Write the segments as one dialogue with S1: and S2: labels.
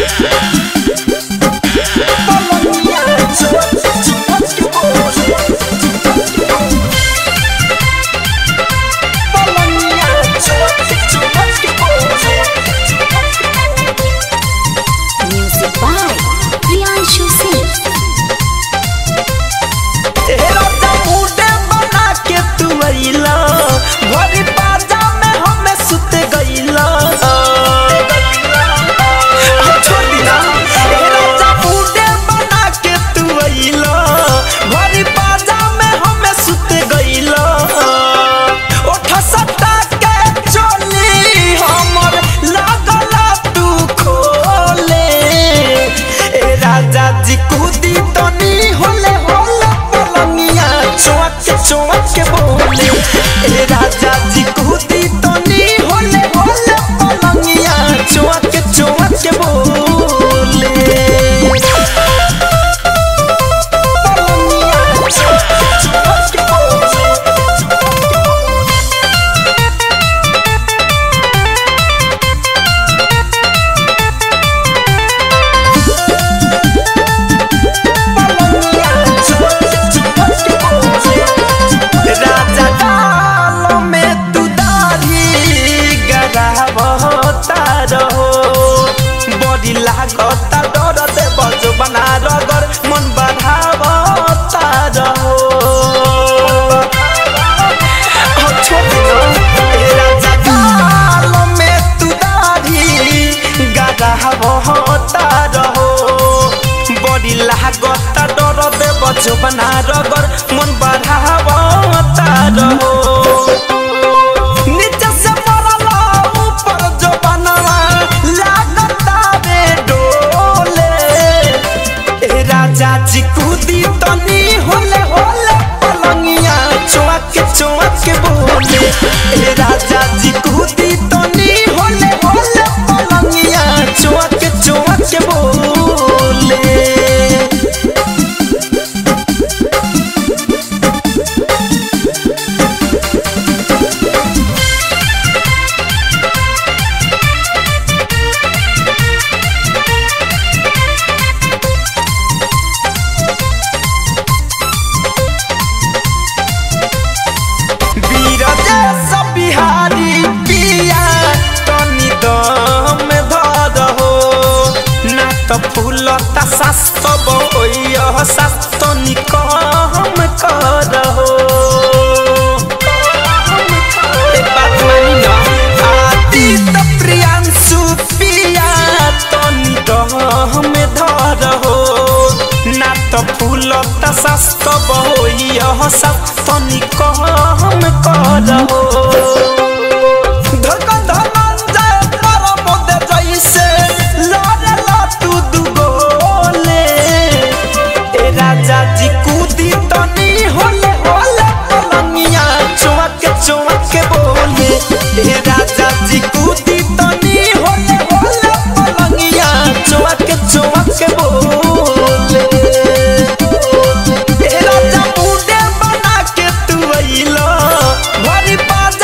S1: Music by Priyanshu Singh.
S2: राजा मुंडे बना के तू अइला भरी बाजा में हमें सुत गइला छोड़ी ना ए राजा मुंडे बना के तू अइला भरी बाजा में हमें सुत गइला ओठ सटा के चली हमर लागला तू खोले ए राजा जी कूदी तनी होले होले पलंगिया चौक चौक के बोले ए राजा जी कूदी तनी होले होले पलंगिया चौक चौक के बोले पलंगिया चौक चौक के बोले राजा डाल में तू दाढ़ी गरावता रहो बड़ी लागता डर दे बजो बना रगर मन बढ़ावता रहो हो छोड़ी ना, ए राजा डाल में तू दाढ़ी गरावता रहो बड़ी लागता डर दे बजो बना रगर मन बढ़ावता रहो नीचे से मरला ऊपर जो बनवा लागता बे डोले ए राजा जी कूदी तनी होले होले पलंगिया चौक चौक बोले ए राजा जी कूदी तनी होले होले पलंगिया चौक चौक बोले बीरजेश बिहारी पिया तनी दम धर हो ना त फूलता शास्त्र बइय शास्त्र निकम कर हो एक बात मानी ना आदि त प्रियांशु पिया तनी दम धर हो ना त फूलता शास्त्र बइय शास्त्र निकम कर हो धक धनंजय परमोद जैसे लड़ला तू दुगोले ए राजा जी कूदी तनी होले होले पलंगिया चौक चौक बोले ए राजा जी कूदी तनी होले होले पलंगिया चौक चौक बोले ए राजा मुंडे बना के तू अइला भरी बात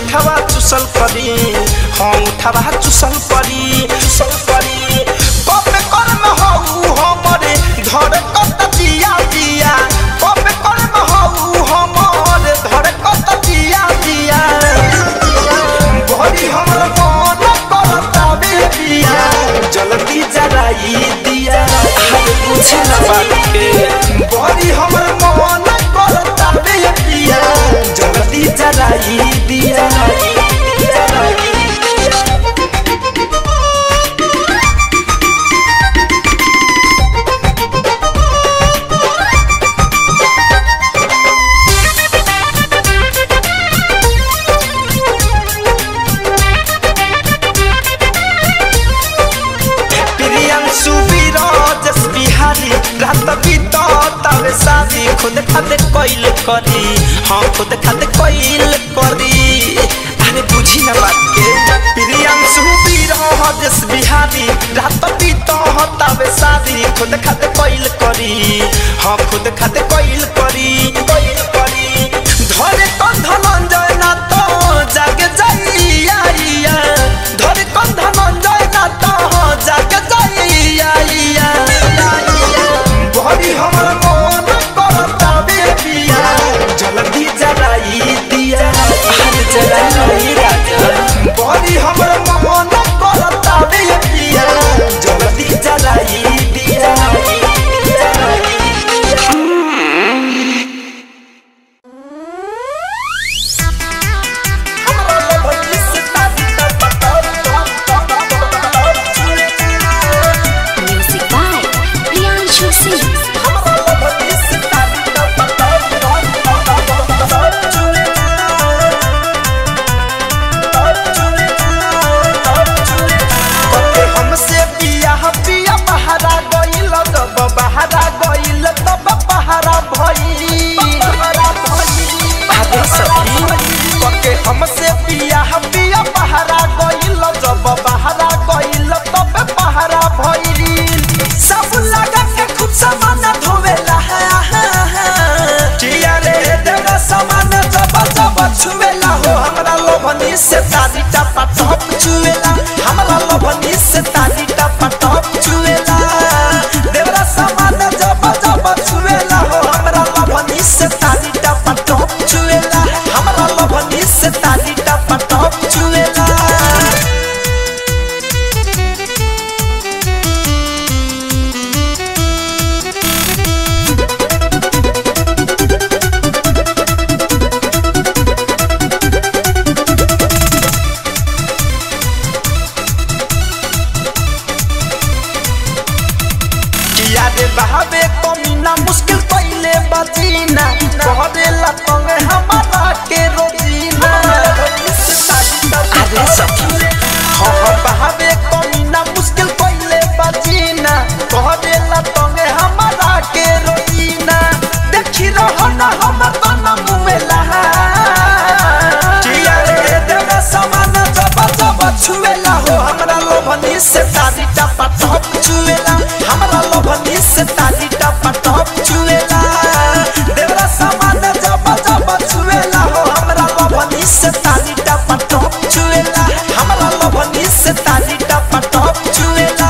S2: उठावा चुसल करी हाँ उठावा चुसल करी चुसल करी कबे कर्म हऊ हमरे धर कत दिया दिया कबे कर्म हऊ हमरे धर कत दिया दिया बड़ी हमर मन करता बेबिया जल्दी जराई दिया हाय पूछे ना बात के बड़ी हमर मन करता बेबिया जल्दी जराई दिया प्रियांशु विराजस बिहारी रात बीत तबे शादी खुद खाते कोइल करी हाँ खुद खाते कोइल करी अरे बुझी ना बात के प्रियांशु विराजस बिहारी रात बीत तबे शादी खुद खाते कोइल करी हाँ खुद खाते कोइल करी कोइल करी धरे कंध नंजय ना तो जागे जाइया इया। धरे कंध नंजय ना तो जागे जाइया इया। बड़ी हमर मन करता बेबिया जल्दी जराई दिया अरे जराई राजा बड़ी हमर मन करता बेबिया जल्दी जराई दिया
S1: Music by Priyanshu Singh.
S2: कते हमसे बियाह बिया बहारा गइल तब बहारा गइल तब बहारा भइल अरे सखी कते हमसे बियाह बिया बहारा गइल जब बहारा गइल तब बहारा भइल सब लगा के खुद सामान धोवेला किया रे देवा सामान जब जब छुवेला हो हमरा लोभनी से तारी टपा टप छुवेला हमरा लोभनी से तारी टपा टप छुवेला देवरा सामान जब जब छुवेला हो हमरा लोभनी से तारी टपा टप छुवेला हमरा लोभनी से तारी टपा टप छुवेला किया रे बहावे कमीना मुश्किल पहले बजीना कह देला तंगे हमारा के रोजीना अरे सखी हाँ हाँ बहावे कमीना मुश्किल पहले बजीना कह देला तंगे हमारा के रोजीना देखी रहो ना हम तो न मुवेला किया रे देवा समान जब जब छुएला हो हमरा लोभनी से तारी टपा टप छुएला हमरा लोभनी से तारी टपा टप छुएला देवरा समान जब जब छुएला हो हमरा लोभनी से तारी टपा टप छुएला हमरा लोभनी से तारी टपा टप छुएला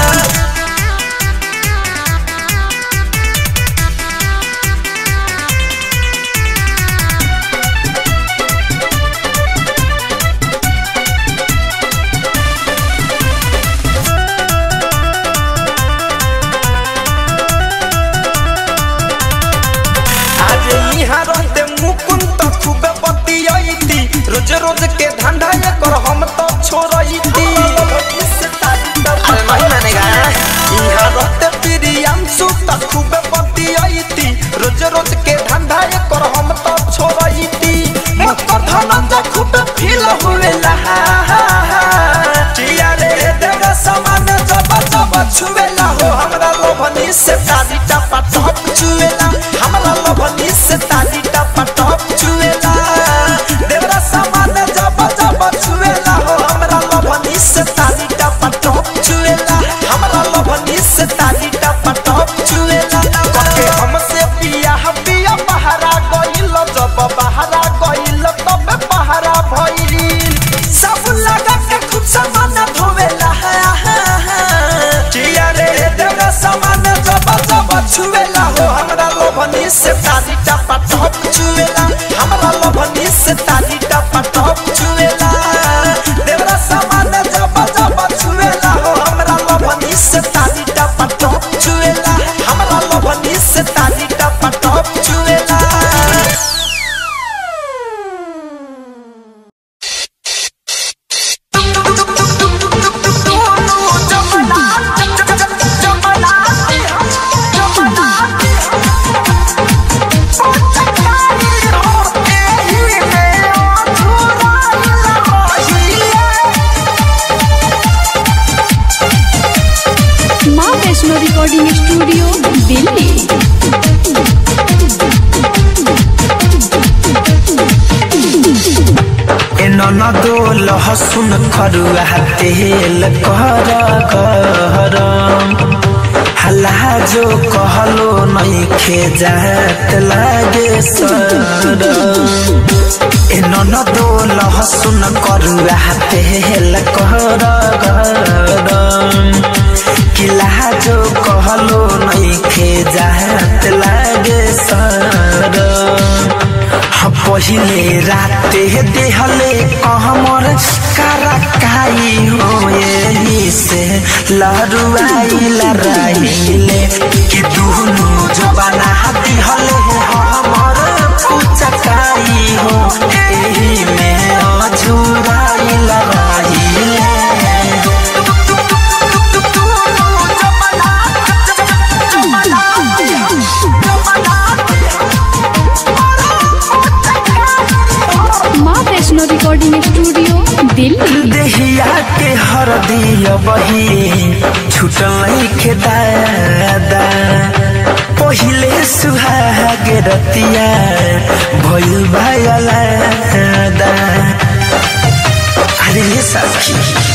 S2: आज यहाँ रहते मुकुंद तो खूबे बतियाईती रोज रोज के धंधा ये कर हम तो छोड़ईती अरे नहीं मानेगा यहाँ रहते प्रियांशु तो खूबे बतियाईती रोज रोज के धंधा ये कर हम तो छोड़ईती मकर धनंजय खूबे फील हुएला किया रे देवा समान जब जब छुएला हो हमरा लोभनी से तारी टपा टप छुएला हमरा लोभनी से तारी टपा टप छुएला देवरा समान जब जब छुएला हो हमरा लोभनी से तारी टपा टप छुएला हमरा लोभनी से तारी टपा टप छुएला कके हमसे बियाह बिया बहारा गइल जब बहारा गइल तब बहारा भइल लभनी से तारी टपा टप चुएला हमरा लभनी से तारी टपा टप चुएला देवरा सामान जब जब चुएला हो हमरा लभनी से तारी टपा टप चुएला हमरा लभनी से तारी टपा टप चुएला
S1: माँ वैष्णो रिकॉर्डिंग स्टूडियो दिल्ली
S2: ननदो लहसुन खरुआ तेल कर गरम हल्ला जो कहलो नहीं खे जात लागे सरम ए ननदो लहसुन करुआ तेल कर गरम किला जो कहलो नहीं खे जात लागे सरम हम पहिले राते देहले कहमर करकाई हो यही से लहरुआई लराइले कि दुनु जबाना दिहले हमर पुचकाई हो एही में अझुराई लराइले
S1: माँ वैष्णो रिकॉर्डिंग स्टूडियो दिल्ली
S2: देहिया के हरदिया बही छुटल नहीं के दादा पहिले सुहाग रतिया भइल भयलादा अरे ये सखी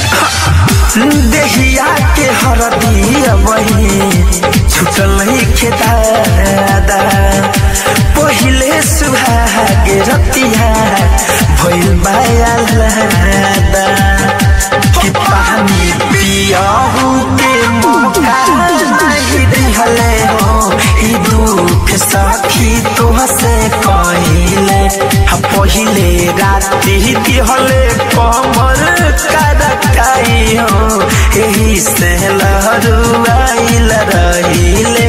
S2: देहिया के हरदिया बही छुटल नहीं के दादा पहिले सुहाग रतिया भइल भयलादा कि पानी पियाहू के मौका नहीं दिहले हो ई दुख सखी तुहसे कहिले हम पहिले राति दिहले कमर करकाई हो एही से लहरुआइल रहिले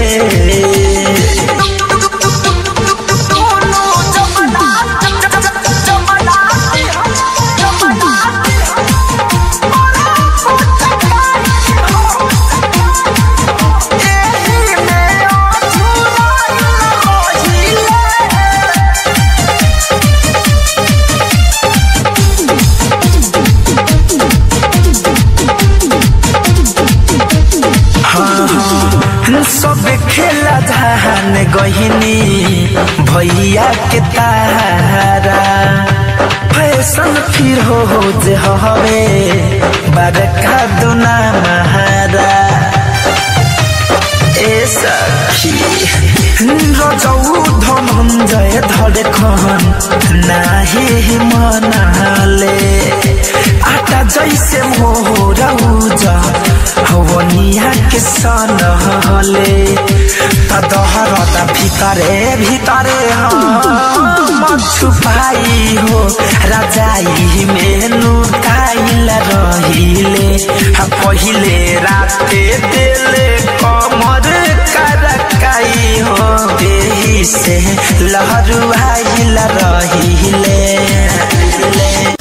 S2: सब खेला धान गहिनी भैया के तारा फैशन फिर हो हो जे हवे बड़का दुना महारा ए सखी रजौ धनञ्जय धडखन नाही मनाले आटा जैसे मोर उज हवनिया के सनहले तदहरत भितरे भितरे हम छुपाई हो रजाई में लुकाइल रहिले हम पहिले राते देले कमर करकाई हो देही से लहरुआइल रहिले